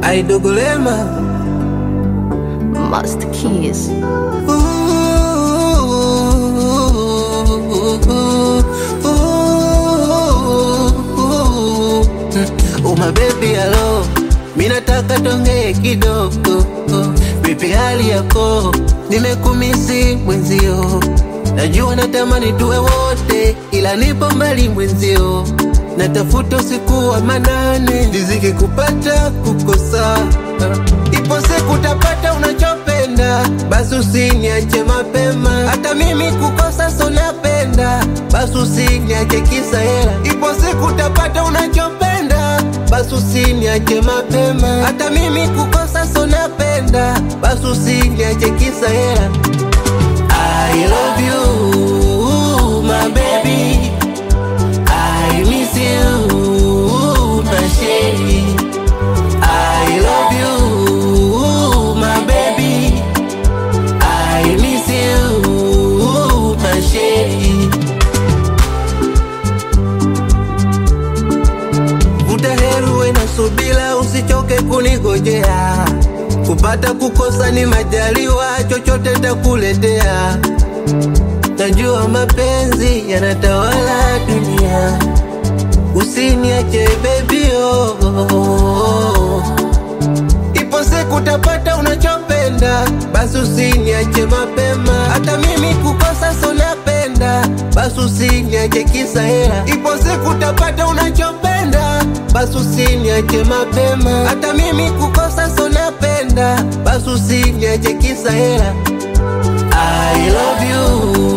aidogolema Master Keys. Uma baby hello, minataka tongee kidogo. Vipi hali yako? Nimekumisi mwenzio, najua natamani tuwe wote, ila nipo mbali mwenzio. Natafuta usiku wa manane, riziki kupata kukosa. Ipo siku utapata unachopenda, basi usiniache mapema. Hata mimi kukosa so napenda, basi usiniache kisa hela. Ipo siku utapata unachopenda, basi usiniache mapema. Hata mimi kukosa so napenda, basi usiniache kisa hela. I love you, my baby. I miss you, my shady. I love you, my baby. I miss you, my shady. Vuta heri uwe na subira, usichoke kunigojea. Kupata kukosa ni majaliwa, chochote takuletea. Najua mapenzi yanatawala dunia, usiniache baby oh, oh, oh. Ipo siku utapata unachopenda, basi usiniache mapema. Hata mimi kukosa so napenda, basi usiniache kisa hela. Ipo siku utapata unachopenda, basi usiniache mapema. Hata mimi kukosa so napenda, basi usiniache kisa hela. I love you,